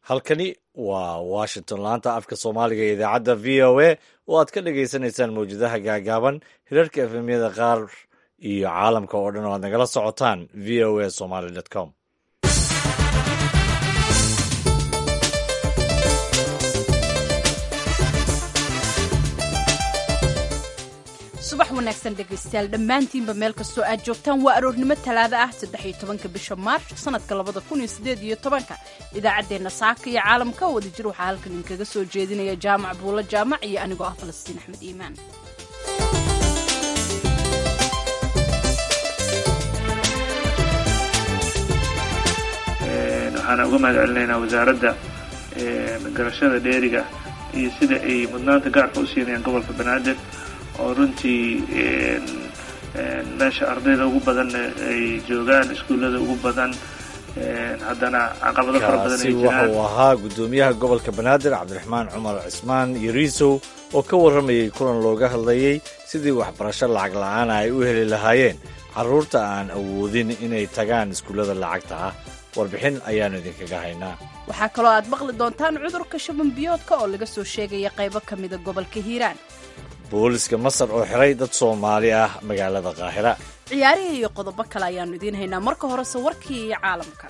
halkani waa washington laanta afka soomaaliga ee idaacadda v o a oo aad ka dhagaysanaysaan mawjadaha gaagaaban hirarka efemyada qaar iyo caalamka oo dhan oo aad nagala socotaan v o a somaly com subax wanaagsan dhegaystayaal dhammaantiinba meel kastoo aad joogtaan waa aroornimo talaada ah saddex iyo tobanka bisha maarch sanadka labada kun iyo sideed iyo tobanka idaacaddeenna saaka iyo caalamka wadajir waxaa halkan idinkaga soo jeedinaya jaamac buulo jaamac iyo anigoo ah falastiin axmed iimaan waxaana uga mahad celinaynaa wasaaradda garashada dheeriga iyo sida ay mudnaanta gaarka u siinayaan gobolka banaadir oo runtii meesha ardayda ugu badan ay joogaan iskuullada ugu badan haddana caqabado fara badan ay kaasi waxa jiraan uu ahaa guddoomiyaha gobolka banaadir cabdiraxmaan cumar cismaan yariisow oo ka warramayey kulan looga hadlayey sidii waxbarasho lacag la'aana ay u heli lahaayeen carruurta aan awoodin inay tagaan iskuullada lacagta ah warbixin ayaannu idinkaga haynaa waxaa kaloo aad maqli doontaan cudurka shaban biyoodka oo laga soo sheegaya qaybo ka mida gobolka hiiraan booliska masar oo xiray dad soomaali ah magaalada qaahira ciyaarihii iyo qodobo kale ayaannu idiin haynaa marka horese warkii iyo caalamka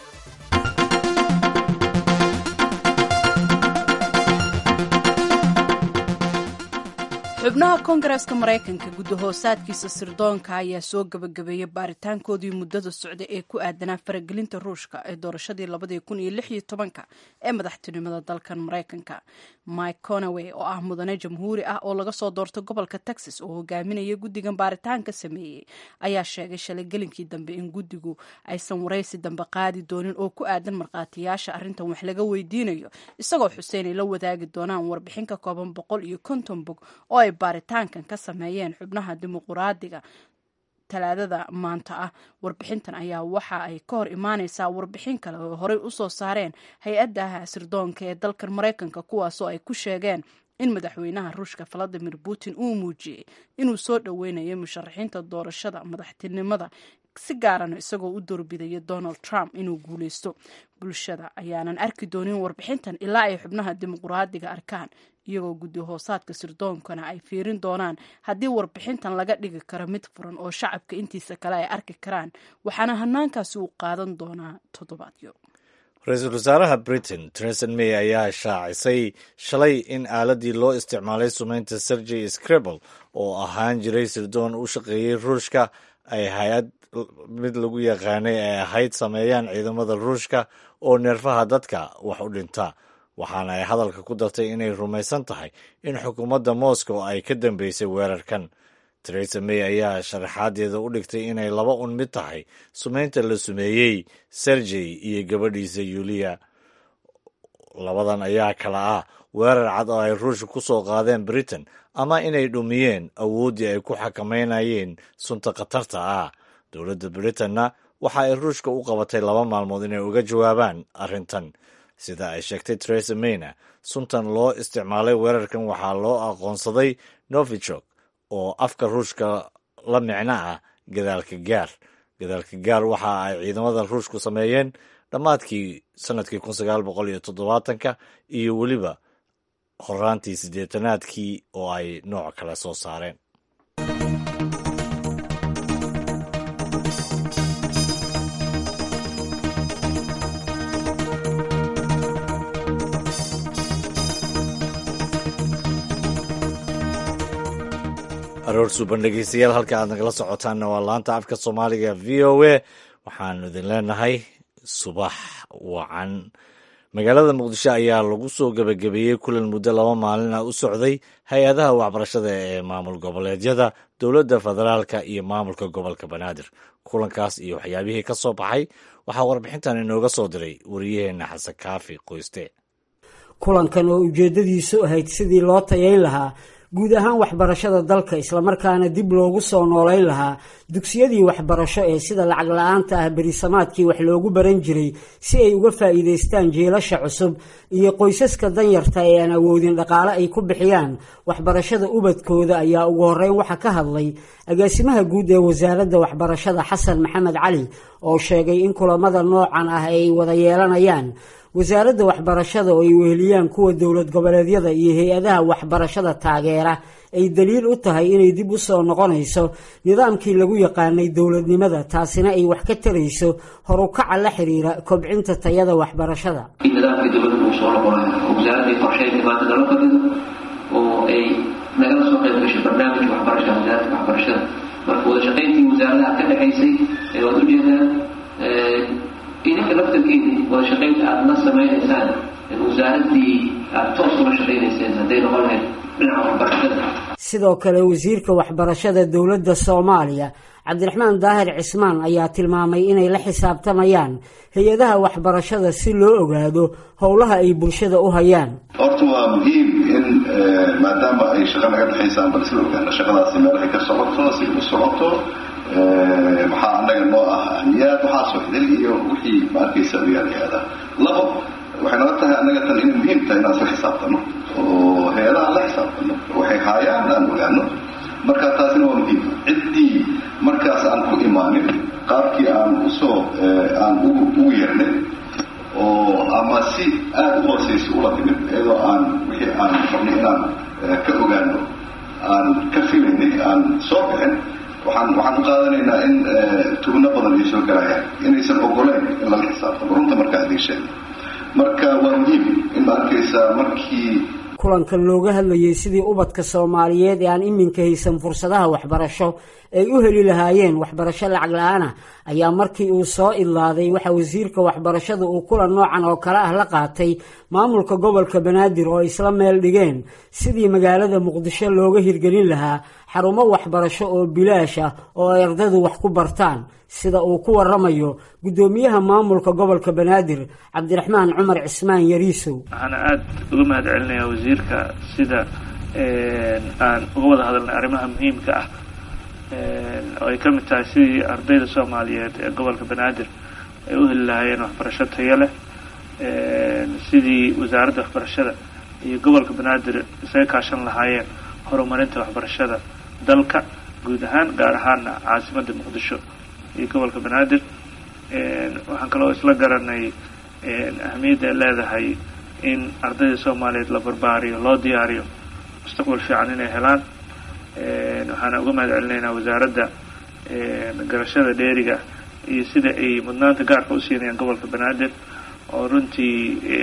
xubnaha koongareeska maraykanka guddahoosaadkiisa sirdoonka ayaa soo gabagabeeyey baaritaankoodii muddada socda ee ku aadanaa faragelinta ruushka ee doorashadii labadii kun iyo lix iyo tobanka ee madaxtinimada dalkan maraykanka mike conaway oo ah mudane jamhuuri ah oo laga soo doortay gobolka texas oo hogaaminaya guddigan baaritaanka sameeyey ayaa sheegay shalay gelinkii dambe in guddigu aysan waraysi dambe qaadi doonin oo ku aadan markhaatiyaasha arrintan wax laga weydiinayo isagoo xuseen ay la wadaagi doonaan warbixin ka kooban boqol iyo konton bog oo ay baaritaankan ka sameeyeen xubnaha dimuquraadiga talaadada maanta ah warbixintan ayaa waxa ay ka hor imaaneysaa warbixin kale oo horey usoo saareen hay-adda sirdoonka ee dalkan maraykanka kuwaasoo ay ku sheegeen in madaxweynaha ruushka valadimir putin uu muujiyey inuu soo dhoweynayo musharaxiinta doorashada madaxtinimada si gaarana isagoo u doorbidaya donald trump inuu guuleysto bulshada ayaanan arki doonin warbixintan ilaa ay xubnaha dimuquraadiga arkaan iyagoo guddi hoosaadka sirdoonkana ay fiirin doonaan haddii warbixintan laga dhigi karo mid furan oo shacabka intiisa kale ay arki karaan waxaana hanaankaasi uu qaadan doonaa toddobaadyo ra-iisul wasaaraha britain theresa may ayaa shaacisay shalay in aaladii loo isticmaalay sumeynta sergey scribble oo ahaan jiray sirdoon u shaqeeyey ruushka ay hay-ad mid lagu yaqaanay ay ahayd sameeyaan ciidamada ruushka oo neerfaha dadka wax u dhinta waxaana ay hadalka ku dartay inay rumaysan tahay in xukuumadda moscow ay ka dambeysay weerarkan teresa may ayaa sharaxaadeeda u dhigtay inay laba un mid tahay sumeynta la sumeeyey sergey iyo gabadhiisa yuliya labadan ayaa kala ah weerar cad oo ay ruushka ku soo qaadeen britain ama inay dhumiyeen awooddii ay ku xakameynayeen sunta khatarta ah dowladda britanna waxa ay ruushka u qabatay laba maalmood inay uga jawaabaan arrintan sida ay sheegtay teresa mayna suntan loo isticmaalay weerarkan waxaa loo aqoonsaday novichok oo afka ruushka la micno ah gadaalka gaar gadaalka gaar waxa ay ciidamada ruushku sameeyeen dhammaadkii sanadkii kun sagaal boqol iyo toddobaatanka iyo weliba horaantii siddeetanaadkii oo ay nooc kale soo saareen aroor suuban dhegeystayaal halka aad nagala socotaanna waa laanta afka soomaaliga v o a waxaanu idin leenahay subax wacan magaalada muqdisho ayaa lagu soo gebagabeeyey kulan muddo laba maalin ah u socday hay-adaha waxbarashada ee maamul goboleedyada dowladda federaalka iyo maamulka gobolka banaadir kulankaas iyo waxyaabihii ka soo baxay waxaa warbixintan inooga soo diray wariyaheenna xasan kaafi qoyste kulankan oo ujeeddadiisu ahayd sidii loo tayayn lahaa guud ahaan waxbarashada dalka islamarkaana dib loogu soo noolayn lahaa dugsiyadii waxbarasho ee sida lacag la-aanta ah berisamaadkii wax loogu baran jiray si ay uga faa'iidaystaan jiilasha cusub iyo qoysaska danyarta ee aan awoodin dhaqaale ay ku bixiyaan waxbarashada ubadkooda ayaa ugu horreyn waxa ka hadlay agaasimaha guud ee wasaaradda waxbarashada xasan maxamed cali oo sheegay in kulamada noocan ah ay wada yeelanayaan wasaaradda waxbarashada oo ay weheliyaan kuwa dowlad goboleedyada iyo hay-adaha waxbarashada taageera ay daliil u tahay inay dib u soo noqonayso nidaamkii lagu yaqaanay dowladnimada taasina ay wax ka tarayso horukaca la xiriira kobcinta tayada waxbarashada nidaamkii dowladda uu soo noqonayo oo wasaaradday qorsheyn dhibaata nala fadhido oo ay nagala soo qayb gashay barnaamijka waxbarashada wasaaradda waxbarashada marka wada shaqayntii wasaaradaha ka dhexaysay ee waad ujeedaan idinka laftarkiina wada shaqaynta aada la samaynaysaan wasaaraddii aada toos ula shaqaynayseen hadday noqon lahayd dhinaca waxbarashada sidoo kale wasiirka waxbarashada dowladda soomaaliya cabdiraxmaan daahir cismaan ayaa tilmaamay inay la xisaabtamayaan hay-adaha waxbarashada si loo ogaado howlaha ay bulshada u hayaan horta waa muhiim in maadaama ay shaqa naga dhexaysaan bal isla ogaano shaqadaasi meelahay ka socoto si u socoto maxaa annaga noo ah ahmiyaad waxaasoo xidil iyo wixii ma arkaysa oyaal hay-adaha labo waxay nala tahay annaga tan inay muhiim tahay inaan isla xisaabtano oo hay-adaha la xisaabtano waxay haayaan aan ogaano marka taasina waa muhiim ciddii markaas aan ku imaanin qaabkii aan usoo aan ugu yeernay oo ama si aada u hooseysa ula timid iyadoo aan wixii aan rabnay inaan ka ogaano aan ka filaynay aan soo bixin waxaan waxaan u qaadanaynaa in tugno badan ay soo galayaan inaysan ogoleyn in lala xisaabtamo runta markaa idiin sheegay marka waa muhiim in ma arkaysaa markii kulankan looga hadlayay sidii ubadka soomaaliyeed ee aan iminka haysan fursadaha waxbarasho ay u heli lahaayeen waxbarasho lacag la-aanah ayaa markii uu soo idlaaday waxa wasiirka waxbarashada uu kulan noocan oo kale ah la qaatay maamulka gobolka banaadir oo isla meel dhigeen sidii magaalada muqdisho looga hirgelin lahaa xarumo waxbarasho oo bilaash ah oo ay ardaydu wax ku bartaan sida uu ku waramayo guddoomiyaha maamulka gobolka banaadir cabdiraxmaan cumar cismaan yariisow waxaana aada uga mahad celinayaa wasiirka sida aan uga wada hadalnay arrimaha muhiimka ah oo ay ka mid tahay sidii ardayda soomaaliyeed ee gobolka banaadir ay u heli lahaayeen waxbarasho tayo leh sidii wasaaradda waxbarashada iyo gobolka banaadir isaga kaashan lahaayeen horumarinta waxbarashada dalka guud ahaan gaar ahaana caasimadda muqdisho iyo gobolka banaadir waxaan kaloo isla garanay ahamiyadda ay leedahay in ardayda soomaaliyeed la barbaariyo loo diyaariyo mustaqbal fiican inay helaan waxaana uga mahad celinaynaa wasaaradda garashada dheeriga iyo sida ay mudnaanta gaarka u siinayaan gobolka banaadir oo runtii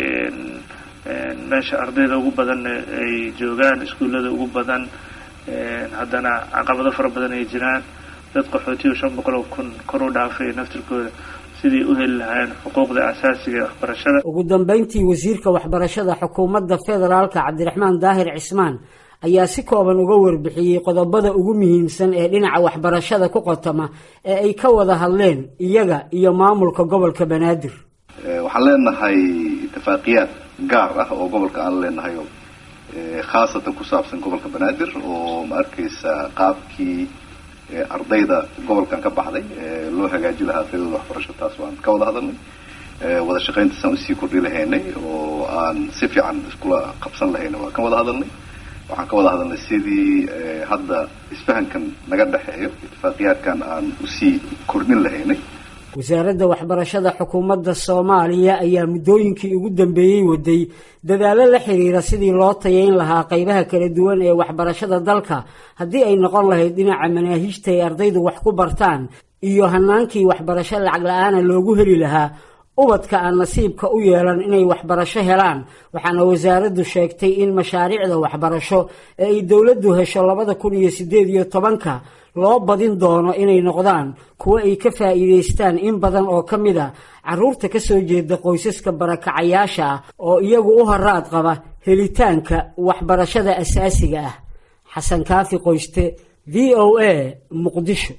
meesha ardayda ugu badan ay joogaan iskuullada ugu badan haddana caqabado fara badan ay jiraan dad qaxootiyo shan boqol oo kun kor u dhaafay naftirkooda sidii u heli lahaayeen xuquuqda asaasiga ee waxbarashada ugu dambeyntii wasiirka waxbarashada xukuumadda federaalka cabdiraxmaan daahir cismaan ayaa si kooban uga warbixiyey qodobada ugu muhiimsan ee dhinaca waxbarashada ku qotama ee ay ka wada hadleen iyaga iyo maamulka gobolka banaadir waxaan leenahay ittifaaqiyaad gaar ah oo gobolka aan leenahay oo khaasatan ku saabsan gobolka banaadir oo ma arkaysa qaabkii ardayda gobolkan ka baxday loo hagaaji lahaa ardaydoda waxbarasho taas waan ka wada hadalnay wada shaqayntaasaan usii kordhi lahaynay oo aan si fiican iskula qabsan lahayna waan ka wada hadalnay waxaan ka wada hadalnay sidii hadda isfahankan naga dhexeeyo ittifaaqiyaadkan aan usii kordhin lahaynay wasaaradda waxbarashada xukuumadda soomaaliya ayaa muddooyinkii ugu dambeeyey waday dadaallo la xiriira sidii loo tayayn lahaa qaybaha kala duwan ee waxbarashada dalka haddii ay noqon lahayd dhinaca manaahiijta ay ardaydu wax ku bartaan iyo hanaankii waxbarasho lacag la-aana loogu heli lahaa ubadka aan nasiibka u yeelan inay waxbarasho helaan waxaana wasaaraddu sheegtay in mashaariicda waxbarasho ee ay dowladdu hesho labada kun iyo siddeed iyo tobanka loo badin doono inay noqdaan kuwo ay ka faa'iidaystaan in badan oo ka mid a carruurta ka soo jeeda qoysaska barakacayaasha ah oo iyagu u haraad qaba helitaanka waxbarashada asaasiga ah xasan kaafi qoyste v o a muqdisho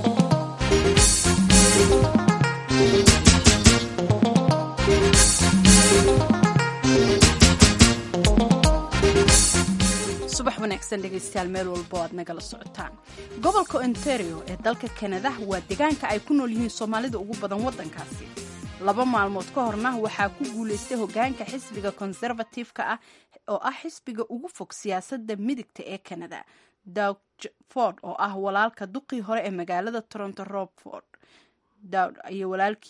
subax wanaagsan dhegaystayaal meel walbo aad nagala socotaan gobolka ontario ee dalka kanada waa deegaanka ay ku nool yihiin soomaalida ugu badan waddankaasi laba maalmood ka horna waxaa ku guulaystay hogaanka xisbiga conservative-ka ah oo ah xisbiga ugu fog siyaasadda midigta ee kanada dowd ford oo ah walaalka duqii hore ee magaalada toronto robford dowd iyo walaalkii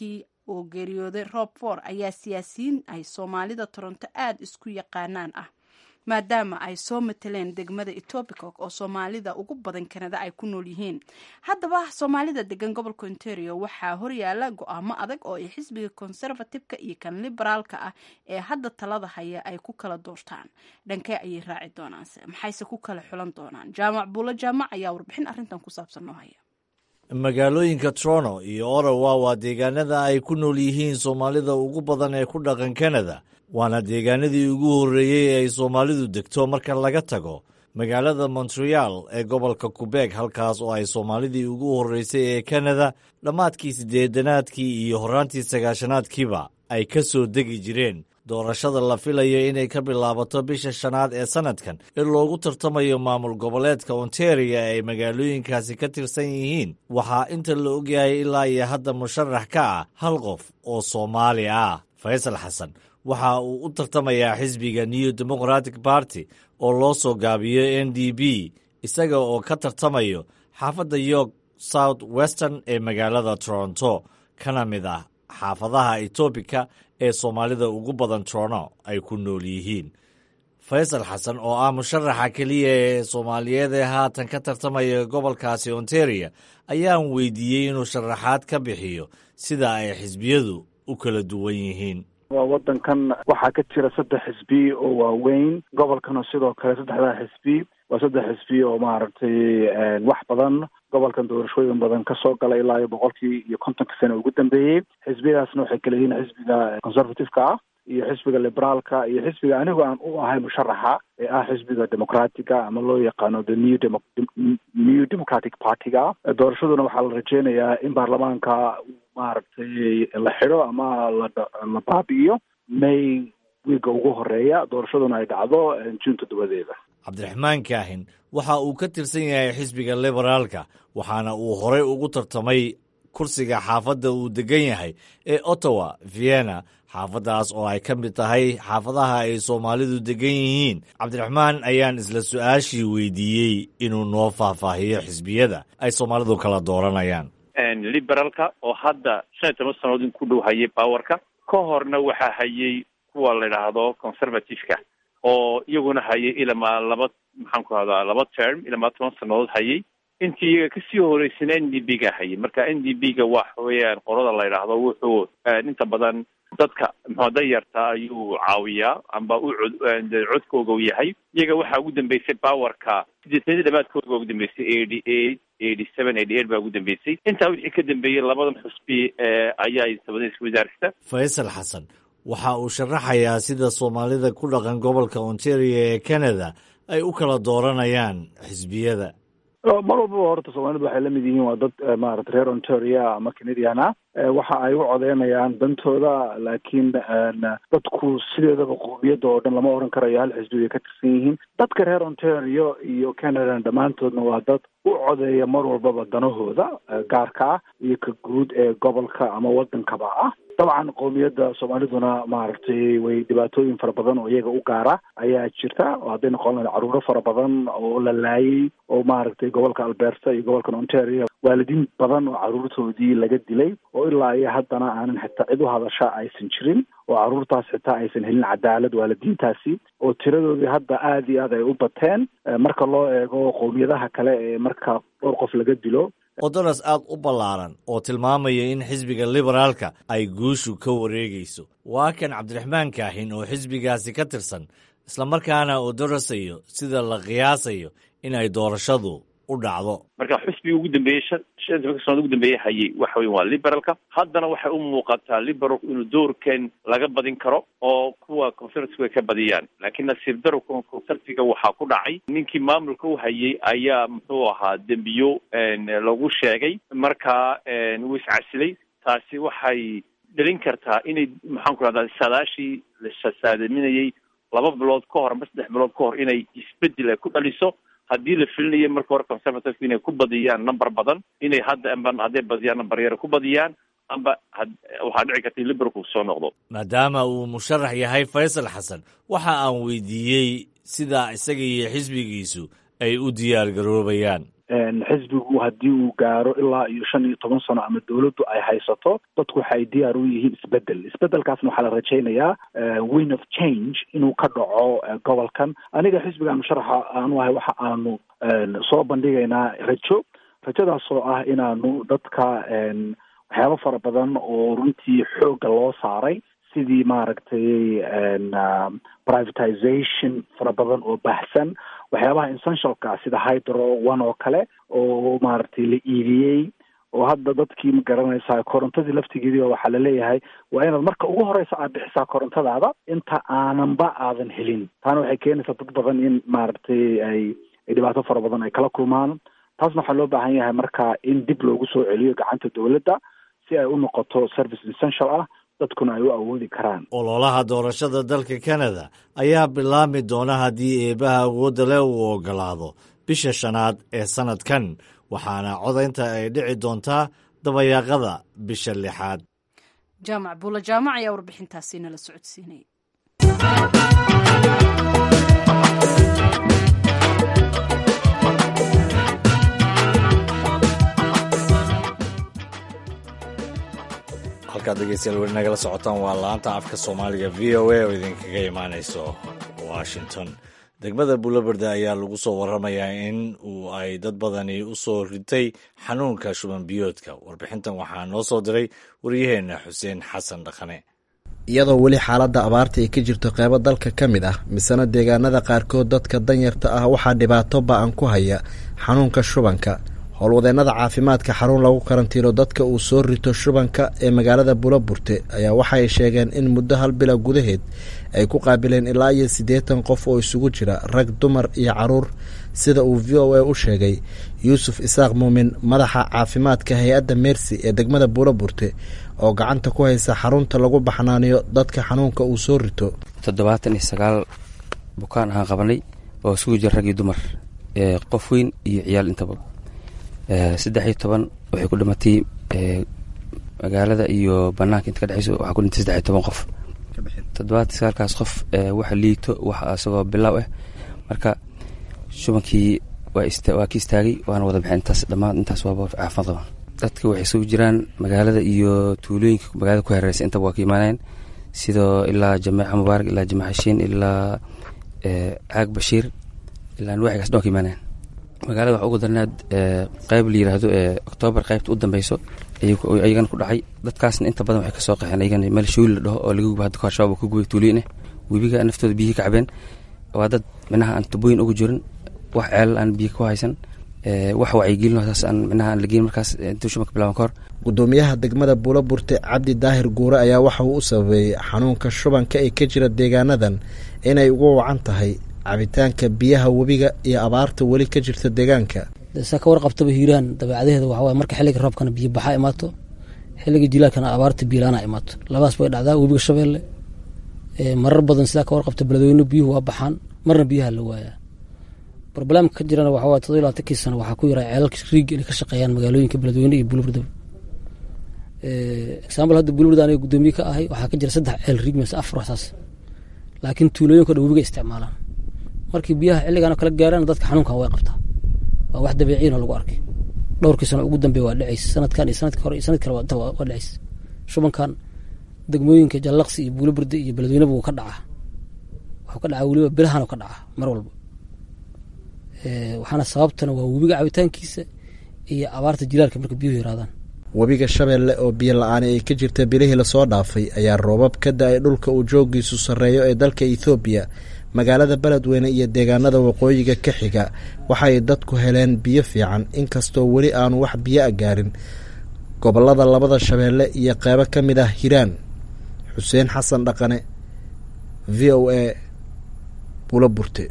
oo geeriyooday rob for ayaa siyaasiyiin ay soomaalida toronto aada isku yaqaanaan ah maadaama ay soo mateleen degmada etobicoke oo soomaalida ugu badan kanada ay ku nool yihiin haddaba soomaalida degan gobolka ontario waxaa horyaala go-aamo adag oo ay xisbiga conservative-ka iyo kan liberaalka ah ee hadda talada haya ay ku kala doortaan dhankee ayay raaci doonaanse maxayse ku kala xulan doonaan jaamac buulo jaamac ayaa warbixin arrintan ku saabsan noo haya magaalooyinka toronto iyo ottawa waa deegaanada ay ku nool yihiin soomaalida ugu badan ee ku dhaqan kanada waana deegaanadii ugu horreeyey ee ay soomaalidu degto marka laga tago magaalada montreal ee gobolka qubeeg halkaas oo ay soomaalidii ugu horreysay ee kanada dhammaadkii siddeedanaadkii iyo horraantii sagaashanaadkiiba ay ka soo degi jireen doorashada la filayo inay ka bilaabato bisha shanaad ee sannadkan in loogu tartamayo maamul goboleedka ontario ay magaalooyinkaasi ka tirsan yihiin waxaa inta la ogyahay ilaa iyo hadda musharax ka ah hal qof oo soomaali ah faysal xasan waxa uu u tartamayaa xisbiga new democratic party oo loo soo gaabiyo n d b isaga oo ka tartamayo xaafadda york south western ee magaalada toronto kana mid ah xaafadaha etobika ee soomaalida ugu badan toronto ay ku nool yihiin faysal xasan oo ah musharaxa keliya ee soomaaliyeed ee haatan ka tartamaya gobolkaasi ontario ayaan weydiiyey inuu sharaxaad ka bixiyo sida ay xisbiyadu u kala duwan yihiin waa wadankan waxaa ka jira saddex xisbi oo waaweyn gobolkana sidoo kale saddexdaa xisbi waa saddex xisbi oo maaragtay wax badan gobolkan doorashooyin badan kasoo gala ilaa iyo boqolkii iyo kontonka sano ugu dambeeyey xisbiyadaasna waxay kala yihiin xisbiga conservative-ka ah iyo xisbiga liberaalka iyo xisbiga anigu aan u ahay musharaxa ee ah xisbiga democratiga ama loo yaqaano the new demo new democratic party-ga doorashaduna waxaa la rajeynayaa in baarlamaanka maaragtay la xidho ama la la baabi'iyo may wiiga ugu horeeya doorashaduna ay dhacdo juun toddobadeeda cabdiraxmaan kaahin waxa uu ka tirsan yahay xisbiga liberaalka waxaana uu horey ugu tartamay kursiga xaafadda uu degan yahay ee ottawa vienna xaafaddaas oo ay ka mid tahay xaafadaha ay soomaalidu degan yihiin cabdiraxmaan ayaan isla su-aashii weydiiyey inuu noo faahfaahiyo xisbiyada ay soomaalidu kala dooranayaan liberaalka oo hadda shan iyo toban sannadood in ku dhow hayay powerka ka horna waxaa hayay kuwa la idhaahdo conservative-ka oo iyaguna hayay ilamaa laba maxaan ku rahdaa laba term ilamaa toban sannadood hayay intii iyaga kasii horeysana n d b ga hayay marka n d b ga waxa weeyaan qolada la yidhaahdo wuxuu inta badan dadka muxuu dayarta ayuu caawiyaa amba u cod codkooga u yahay iyaga waxaa ugu dambeysay powerka sideetanadii dhamaadkooda ugu dambeysay eighty eight eighty seven eighty eight baa ugu dambeysay intaa wixii ka dambeeyey labadan xusbi ayaa sabadaysa wasaarista faysal xasan waxa uu sharaxayaa sida soomaalida ku dhaqan gobolka ontario ee canada ay u kala dooranayaan xisbiyada mar walbaba horta soomaalidu waxay lamid yihiin waa dad maarata reer ontario ama canadian ah waxa ay u codeynayaan dantooda laakiin dadku sideedaba qowmiyadda oo dhan lama oran karayo hal xisbi bay ka tirsan yihiin dadka reer ontario iyo canadan dhammaantoodna waa dad u codeeya mar walbaba danahooda gaarka ah iyo ka guud ee gobolka ama wadankaba ah dabcan qowmiyadda soomaaliduna maaragtay way dhibaatooyin fara badan oo iyaga u gaara ayaa jirta oo hadday noqon lahayd caruuro fara badan oo la laayay oo maaragtay gobolka alberta iyo gobolkan ontario waalidiin badan oo caruurtoodii laga dilay oo ilaa iyo haddana aanan xitaa cid u hadasha aysan jirin oo caruurtaas xitaa aysan helin cadaalad waalidiintaasi oo tiradoodii hadda aada iyo aad ay u bateen marka loo eego qowmiyadaha kale ee marka dhowr qof laga dilo odoras aad u ballaaran oo tilmaamaya in xisbiga liberaalka ay guushu ka wareegayso waa kan cabdiraxmaan kaahin oo xisbigaasi ka tirsan islamarkaana oo darasayo sida la qiyaasayo in ay doorashadu u dhacdo marka xusbiga ugu dambeeyey shan shan tobanka sanad ugu dambeeye hayay waxa weya waa liberalka haddana waxay u muuqataa liberalku inuu doorkan laga badin karo oo kuwa conservative ay ka badiyaan laakiin nasiib daro kuwa conservativega waxaa ku dhacay ninkii maamulka u hayay ayaa muxuu ahaa dembiyo lagu sheegay marka wuu iscasilay taasi waxay dhalin kartaa inay maxaan ku rahdaa saadaashii la saadaminayay laba bilood ka hor amba saddex bilood ka hor inay isbedel ay ku dhaliso haddii la filinaya marka hore conservative inay ku badiyaan number badan inay hadda amba hadday badiyaan number yar ku badiyaan amba waxaa dhici karta in liberalku soo noqdo maadaama uu musharax yahay faysal xasan waxa aan weydiiyey sida isaga iyo xisbigiisu ay u diyaar garoobayaan xisbigu haddii uu gaaro ilaa iyo shan iyo toban sano ama dowladdu ay haysato dadku waxay diyaar u yihiin isbedel isbedelkaasna waxaa la rajaynayaa win of change inuu ka dhaco gobolkan aniga xisbiga musharaxa aanu ahay waxa aanu soo bandhigaynaa rajo rajadaas oo ah inaanu dadka waxyaabo fara badan oo runtii xoogga loo saaray sidii maaragtay privatization fara badan oo baahsan waxyaabaha essentialka sida hydro one oo kale oo maaragtay la iibiyey oo hadda dadkii ma garanaysaa korontadii laftigeedii waxaa laleeyahay waa inaad marka ugu horeysa aad bixisaa korontadaada inta aananba aadan helin taana waxay keenaysaa dad badan in maaragtay ay ay dhibaato fara badan ay kala kulmaan taasna waxaa loo baahan yahay marka in dib loogu soo celiyo gacanta dowladda si ay u noqoto service essential ah dadkuna ay u awoodi karaan ololaha doorashada dalka kanada ayaa bilaabmi doona haddii eebaha awoodda leh uu ogolaado bisha shanaad ee sannadkan waxaana codaynta ay dhici doontaa dabayaaqada bisha lixaad jaamac buula jaamac ayaa warbixintaasi nala socodsiinaya halkaad dhegeystayaal weli nagala socotaan waa laanta afka soomaaliga v o a oo idinkaga imaanayso washington degmada buulaberde ayaa lagu soo waramayaa in uu ay dad badani u soo ritay xanuunka shuban biyoodka warbixintan waxaa noo soo diray waryaheena xuseen xasan dhaqane iyadoo weli xaaladda abaarta ay ka jirto qeybo dalka ka mid ah misena deegaanada qaarkood dadka danyarta ah waxaa dhibaato ba-an ku haya xanuunka shubanka howlwadeennada caafimaadka xarun lagu karantiino dadka uu soo rito shubanka ee magaalada buulaburte ayaa waxay sheegeen in muddo hal bila gudaheed ay ku qaabileen ilaa iyo siddeetan qof oo isugu jira rag dumar iyo caruur sida uu v o a u sheegay yuusuf isaaq muumin madaxa caafimaadka hay-adda meersi ee degmada buulaburte oo gacanta ku haysa xarunta lagu baxnaaniyo dadka xanuunka uu soo rito toddobaatan iyo sagaal bukaan ahaan qabanay oo isugu jira rag iyo dumar qof weyn iyo ciyaal intaba saddex iyo toban waxay ku dhimatay magaalada iyo banaanka inta ka dhexeyso waxaa ku dhintay saddex iyo toban qof toddobaatan sagaalkaas qof waxa liito waxa isagoo bilow ah marka shubankii waa ka istaagay waana wada bixin intaas dhammaan intaas waaba caafimaad qabaan dadka waxay soo jiraan magaalada iyo tuulooyinka magaalada ku hareereysa intaba waa ka imaanayeen sidoo ilaa jameeca mubaarak ilaa jameec hashiin ilaa caag bashiir ilaa nuwaxigaas dhan waa ka imaanayeen magaalada waxa ugu darnaad qeyb la yiraahdo ee oktoobar qeybta u dambeyso ayagana ku dhacay dadkaasna inta badan waxay kasoo qaxeen ayagana meel shawli la dhaho oo laga guba hadda kahor shabaab ka gubay tuuliyin ah webiga naftooda biyihii ka cabeen waa dad minaha aan tubooyin ugu jirin wax ceelal aan biyo ku haysan wax wacyigelin saas aan minaha aan lageyn markaas intuu shubanka bilaaban ka hor gudoomiyaha degmada buulaburte cabdi daahir guure ayaa waxa uu u sababeeyey xanuunka shubanka ee ka jira deegaanadan inay ugu wacan tahay cabitaanka biyaha webiga iyo abaarta weli ka jirta deegaanka saa ka warqabtaba hiiraan dabeecadaheeda waxawaay marka xilliga roobkana biyo baxaa imaato xilliga jilaalkana abaarta biilaana imaato labadaas bay dhacdaa webiga shabeelle marar badan sidaa ka warqabta beledweyne biyuhu waa baxaan marna biyaha la waayaa broblemka ka jirana waxawaay todoba iyo labaatankii sano waxaa ku yaraa ceelalka riiga inay ka shaqeeyaan magaalooyinka beledweyne iyo bulburdaba example hadda bulburda aniga guddoomiye ka ahay waxaa ka jira saddex ceel riig mise afar waxsaas laakiin tuulooyinka dhan webiga isticmaalaan markii biyaha xilligan kala gaaraan dadka xanuunkan way qabtaa waa wax dabiiciin oo lagu arkay dhowrkii sano ugu dambeeya waa dhacaysa sanadkan iyo sanadka hore iyo sanad kale waa dhacaysa shubankan degmooyinka jallaqsi iyo buulaburde iyo beledweyneba wuu ka dhacaa wuxuu ka dhacaa weliba bilahan ka dhacaa mar walba waxaana sababtana waa webiga cabitaankiisa iyo abaarta jilaalka marka biyuhu yaraadaan webiga shabeelle oo biyo la-aani ay ka jirta bilihii lasoo dhaafay ayaa roobab ka da-ay dhulka uu joogiisu sarreeyo ee dalka ethoobiya magaalada beledweyne iyo deegaanada waqooyiga ka xiga waxay dadku heleen biyo fiican inkastoo weli aanu wax biyo a gaarin gobolada labada shabeelle iyo qeybo ka mid ah hiiraan xuseen xasan dhaqane v o a bula burte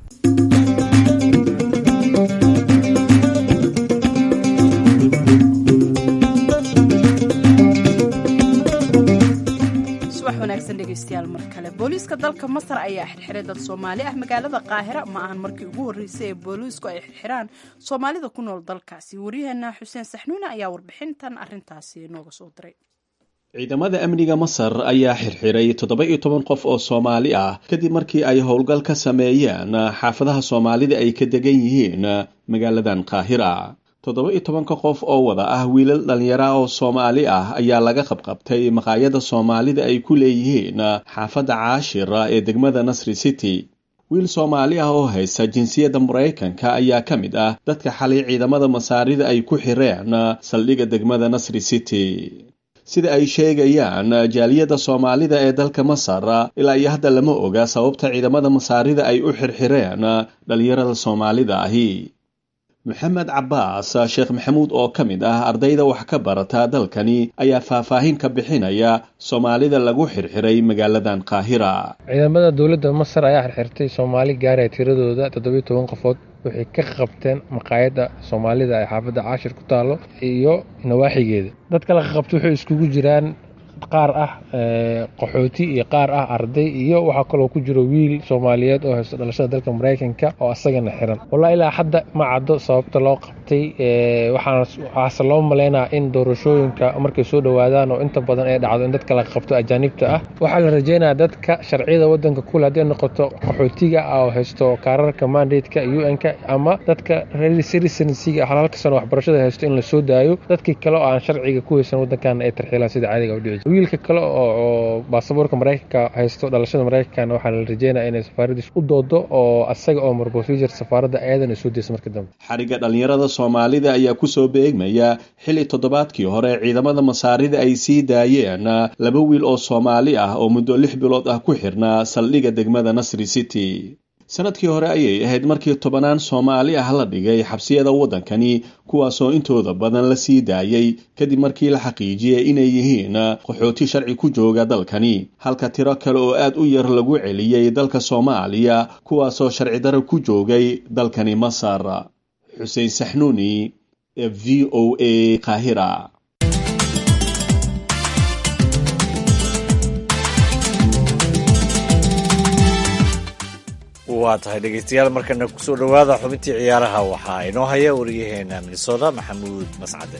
dhegeystayaal mar kale booliiska dalka masar ayaa xirxiray dad soomaali ah magaalada qaahira ma ahan markii ugu horreysay ee booliisku ay xirxiraan soomaalida ku nool dalkaasi waryaheena xuseen saxnuune ayaa warbixintan arintaasi nooga soo diray ciidamada amniga masar ayaa xirxiray toddoba iyo toban qof oo soomaali ah kadib markii ay howlgal ka sameeyeen xaafadaha soomaalida ay ka degan yihiin magaaladan qaahira toddoba iyo tobanka qof oo wada ah wiilal dhallinyara oo soomaali ah ayaa laga qabqabtay maqaayada soomaalida ay ku leeyihiin xaafadda caashira ee degmada nasri city wiil soomaali ah oo haysta jinsiyadda maraykanka ayaa ka mid ah dadka xalay ciidamada masaarida ay ku xireen saldhigga degmada nasri city sida ay sheegayaan jaaliyadda soomaalida ee dalka masar ilaa iyo hadda lama oga sababta ciidamada masaarida ay u xirxireen dhallinyarada soomaalida ahi maxamed cabaas sheekh maxamuud oo ka mid ah ardayda wax ka barata dalkani ayaa faahfaahin ka bixinaya soomaalida lagu xirxiray magaaladan qaahira ciidamada dowladda masar ayaa xirxirtay soomaali gaaraya tiradooda toddobiyo toban qofood waxay ka qabteen maqaayadda soomaalida ee xaafadda caashir ku taallo iyo nawaaxigeeda dadka la qabtay waxay iskugu jiraan qaar ah qaxooti iyo qaar ah arday iyo waxaa kaloo ku jiro wiil soomaaliyeed oo haysto dhalashada dalka maraykanka oo asagana xiran wallaahi ilaa hadda ma caddo sababta loo qabtay waxaase loo maleynaa in doorashooyinka markay soo dhowaadaan oo inta badan ay dhacdo in dadka la qabto ajaanibta ah waxaa la rajeynayaa dadka sharciyada wadanka kule hadday noqoto qaxootiga ah oo haysto kaararka mandateka u n-ka ama dadka citizensiga halalka sano waxbarashada haysto in la soo daayo dadkii kale oo aan sharciga ku haysan wadankan ay tarxiilaan sida caadiga u dhici wiilka kale oo baasaboorka maraykanka haysto dhalashada maraykankana waxaa la rajeynaya inay safaaradiis u doodo oo asaga oo mar procedure safaaradda ayadan ay soo deysa marka dambe xariga dhallinyarada soomaalida ayaa kusoo beegmaya xilli toddobaadkii hore ciidamada masaarida ay sii daayeen laba wiil oo soomaali ah oo muddo lix bilood ah ku xirnaa saldhigga degmada nasri city sanadkii hore ayay ahayd markii tobanaan soomaali ah la dhigay xabsiyada waddankani kuwaasoo intooda badan la sii daayey kadib markii la xaqiijiyey inay yihiin qaxooti sharci ku jooga dalkani halka tiro kale oo aad u yar lagu celiyey dalka soomaaliya kuwaasoo sharci daro ku joogay dalkani masar xuseen saxnuuni ee v o a qaahira waa tahay dhegeystayaal markana kusoo dhowaada xubintii ciyaaraha waxaa inoo haya wariyaheena minnesota maxamuud mascade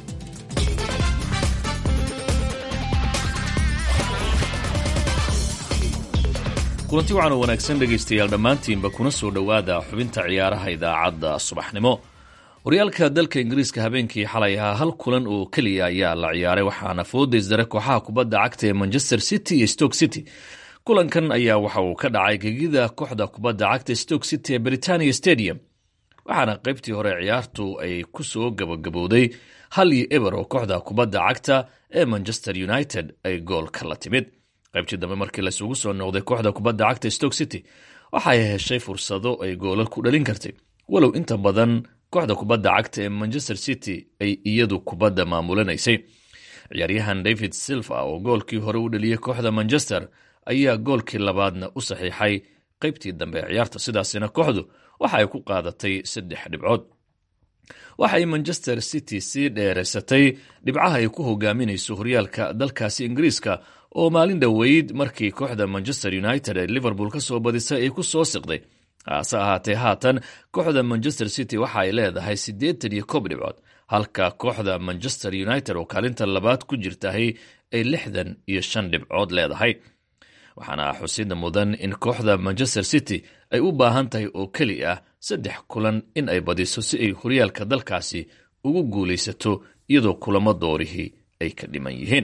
kulanti wacan oo wanaagsan dhegaystayaal dhammaantiinba kuna soo dhowaada xubinta ciyaaraha idaacadda subaxnimo horyaalka dalka ingiriiska habeenkii xalay ahaa hal kulan oo keliya ayaa la ciyaaray waxaana foodaysdare kooxaha kubadda cagta ee manchester city iyo stoke city kulankan ayaa waxa uu ka dhacay gegida kooxda kubadda cagta stoke city ee britania stadium waxaana qaybtii hore ciyaartu ay ku soo gabagabowday hal iyo eber oo kooxda kubadda cagta ee manchester united ay goolka la timid qaybtii dambe markii laisugu soo noqday kooxda kubadda cagta stoke city waxay heshay fursado ay goolal ku dhalin kartay walow inta badan kooxda kubadda cagta ee manchester city ay iyadu kubadda maamulanaysay ciyaaryahan david silva oo goolkii hore u dhaliyey kooxda manchester ayaa goolkii labaadna u saxiixay qaybtii dambe ee ciyaarta sidaasina kooxdu waxa ay ku qaadatay saddex dhibcood waxay manchester city sii dheeraysatay dhibcaha ay ku hogaaminayso horyaalka dalkaasi ingiriiska oo maalin dhoweyd markii kooxda manchester united ee liverpool ka soo badisay ay ku soo siqday hase ahaatee haatan kooxda manchester city waxa ay leedahay siddeetan iyo koob dhibcood halka kooxda manchester united oo kaalinta labaad ku jirtahay ay lixdan iyo shan dhibcood leedahay waxaana xusida mudan in kooxda manchester city ay u baahan tahay oo keli ah saddex kulan in ay badiso si ay horyaalka dalkaasi ugu guulaysato iyadoo kulamo doorihii ay ka dhiman yihiin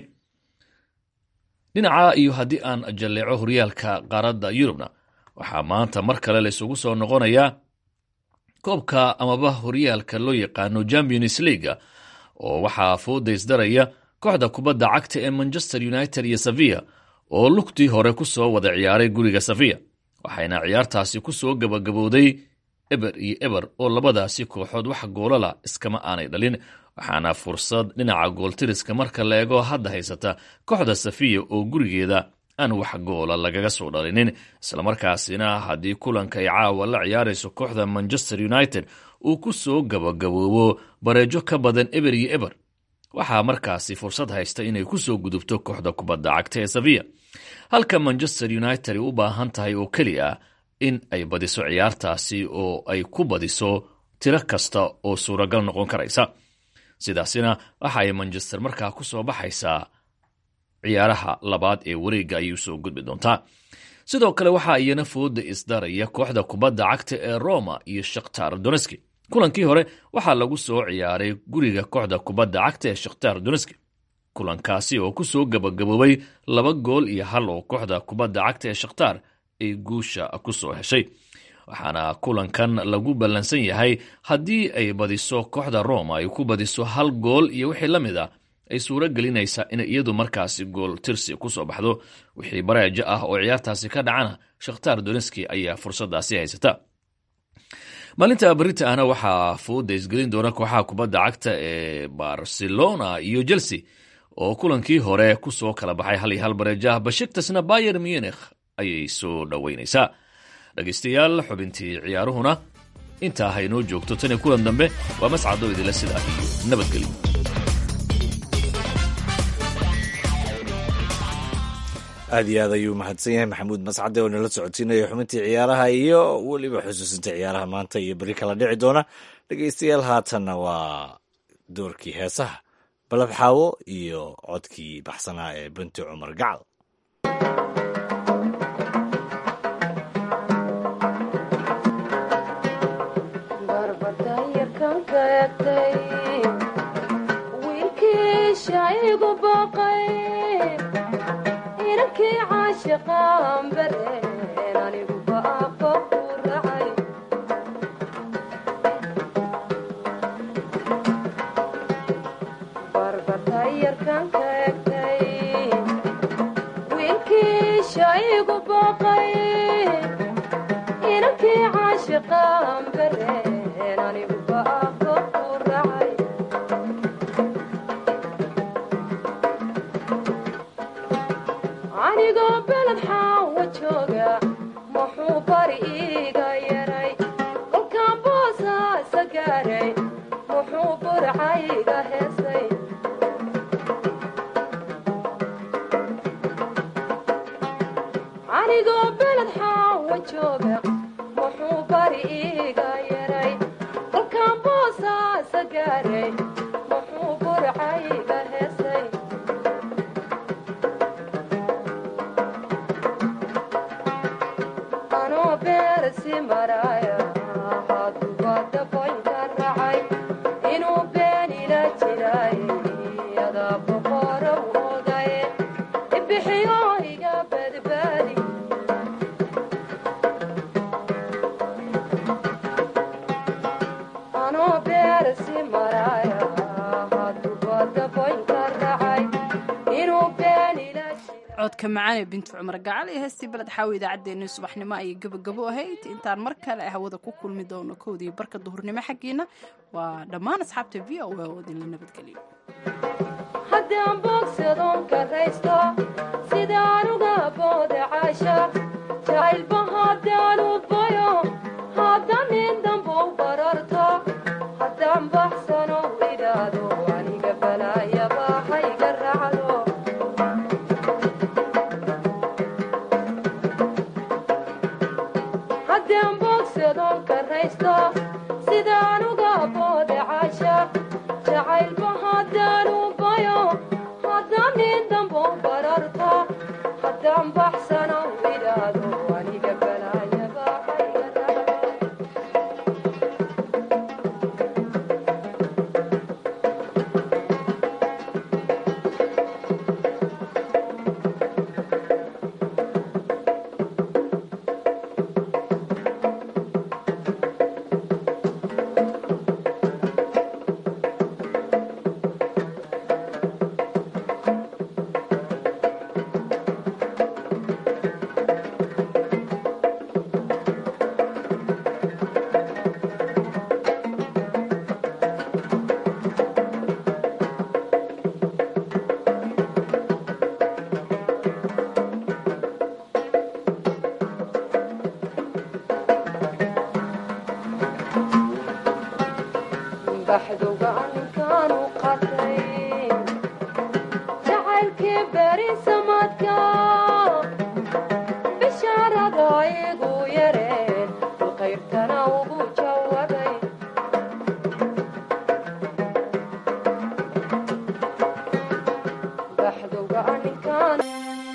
dhinaca iyo haddii aan jalleeco horyaalka qaaradda yurubna waxaa maanta mar kale laysugu soo noqonayaa koobka amaba horyaalka loo yaqaano champions leaga oo waxaa foodaysdaraya kooxda kubadda cagta ee manchester united iyo sevilla oo lugtii hore ku soo wada ciyaaray guriga safiya waxayna ciyaartaasi ku soo gabagabowday eber iyo eber oo labadaasi kooxood wax goolala iskama aanay dhalin waxaana fursad dhinaca gooltiriska marka la eego hadda haysata kooxda safiya oo gurigeeda aan wax goola lagaga soo dhalinin islamarkaasina haddii kulanka ay caawa la ciyaarayso kooxda manchester united uu ku soo gabagaboobo bareejo ka badan eber iyo eber waxaa markaasi fursad haysta inay ku soo gudubto kooxda kubadda cagta ee safiya halka manchester united ay u baahan tahay oo keli ah in ay badiso ciyaartaasi oo ay ku badiso tiro kasta oo suuragal noqon karaysa sidaasina waxa ay manchester markaa ku soo baxaysaa ciyaaraha labaad ee wareegga ayay usoo gudbi doontaa sidoo kale waxaa iyana fooda isdaraya kooxda kubadda cagta ee roma iyo shakhtar doneski kulankii hore waxaa lagu soo ciyaaray guriga kooxda kubadda cagta ee shakhtar doneski kulankaasi oo ku soo gabagaboobay laba gool iyo hal oo kooxda kubadda cagta ee shakhtar ay guusha ku soo heshay waxaana kulankan lagu ballansan yahay haddii ay badiso kooxda roma ay ku badiso hal gool iyo wixii la mid a ay suuro gelinaysaa in iyadu markaasi gool tirsi ku soo baxdo wixii bareejo ah oo ciyaartaasi ka dhacana shakhtar doneski ayaa fursadaasi haysata maalinta barita ahna waxaa fooda isgelin doona kooxaha kubadda cagta ee barcelona iyo chelsea oo kulankii hore ku soo kala baxay hal iyo hal bareejaah bashiktasna bayer munich ayay soo dhoweynaysaa dhegaystayaal xubintii ciyaaruhuna intaa haynoo joogto tan iyo kulan dambe waa mascado idila sidaa iyo nabadgelyo aad iyo aad ayuu mahadsan yahay maxamuud mascade oo nala socodsiinaya xubintii ciyaaraha iyo weliba xusuusinta ciyaaraha maanta iyo beri kala dhici doona dhegaystayaal haatanna waa doorkii heesaha balab xaawo iyo codkii baxsanaa ee binti cumar gacal codka macaan ee bintu cumar gacal iyo heestii beled xaawi idaacaddeenii subaxnimo ayay gebagabo ahayd intaan mar kale hawada ku kulmi doono kowdii barka duhurnimo xaggiina waa dhammaan asxaabta v o a oo idinla nabadgeliyo haddaan boogsadoon karaysto sidaan uga booda caasha jacaylba haddaan u bayo haddaan nin dambo bararto haddaan baxsano idhaado aniga balaayaba hayga raacdo haddaan boogsadoon karaysto sidaan uga booda caasha jacaylba haddaan u bayo haddaan nin dambo bararto haddaan baxsano